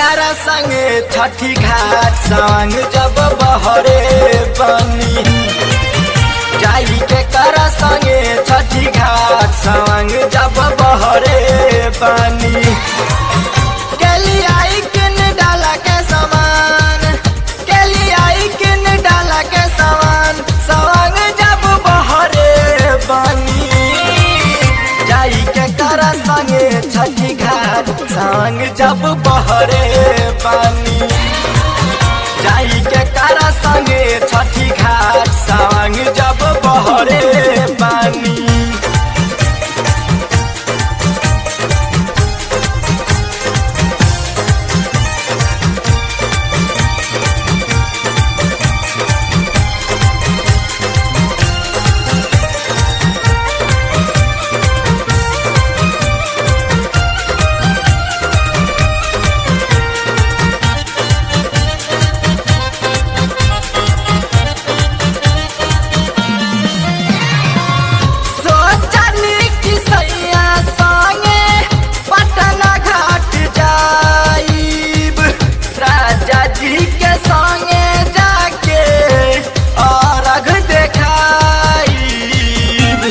करा संगे छठी घाट संग जब बहरे बनी जाई के करा संगे छठी घाट संग जब बहरे बनी केली आई किन डाला के समान केली आई किन डाला के समान संग जब बहरे बनी जाई के करा संगे छठी घाट संग जब बहरे पानी जाई के करा संगे छठी घाट संग जब बहरे पानी सोचनी कि सैया संगे पटना घाट जाइब राजा जी के संगे जाके अर्घ देखाइब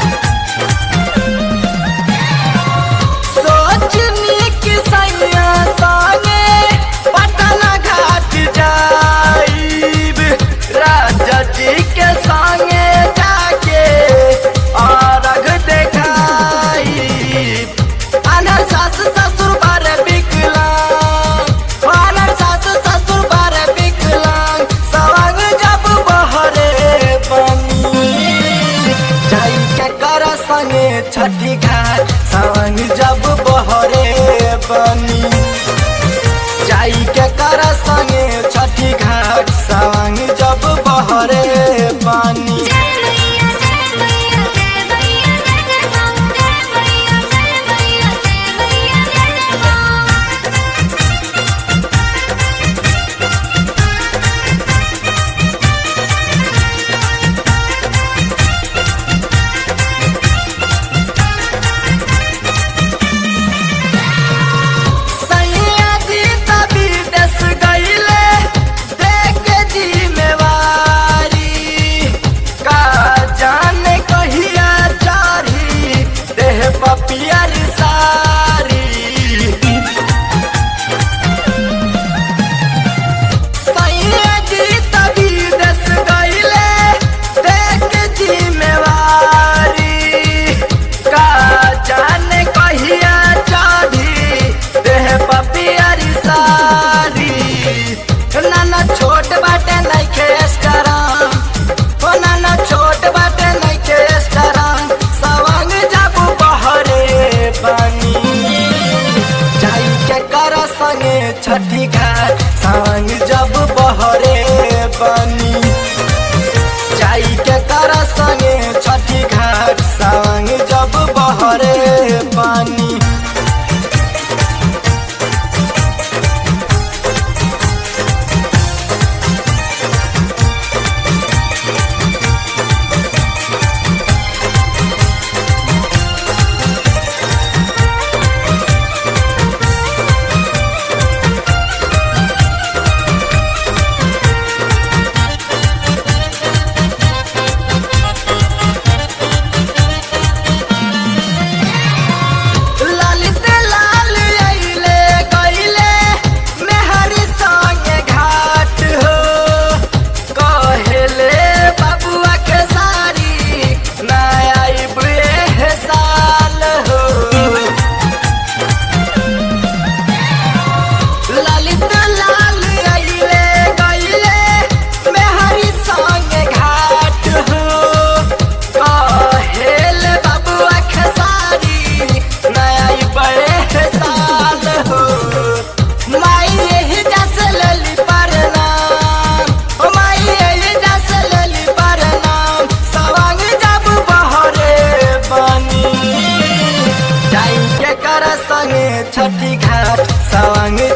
सोचनी कि सैया संगे पटना घाट जाइब राजा जी के संगे जाके अर्घ देखाइब अनर सास ससुर बारे विकलांग अनर सास ससुर बारे विकलांग सवंग जब बहरे बनी जाई के कर संगे छठी घाट संग जब बहरे बनी जाई के कर संगे छठी घाट संग जब बहरे बनी जय मैया जय मैया जय मैया जय जय मां जय मैया जय मैया जय मैया जय जय मां सैया जी तभी दस गईले देख जिम्मेवारी का जाने कहिया चारी देह पपियर सारी सैया जी तभी दस गईले देख जिम्मेवारी का जाने कहिया चारी देह पपियरी सारी नाना छोट बाटे नइखे स्टराम हो नाना छोट बाटे नइखे स्टराम सवंग जाबू बहरे पानी जाई के कर संगे छठी घाट संग जब बहरे बनी जाई के कर संगे छठी घाट संग जब बहरे पानी ललित लाल अइले गइले मेहरी संगे घाट हो कहेले बबुआ के सारी ना आइब एह साल हो ललित लाल अइले गइले मेहरी संगे घाट हो कहेल बबुआ खेसारी नया बड़े साल हो माई यही जस लली परनाम ओ माई यही जस लली परनाम सवांग जब बहरे बनी जाई के कर संगे छठी घाट सवांग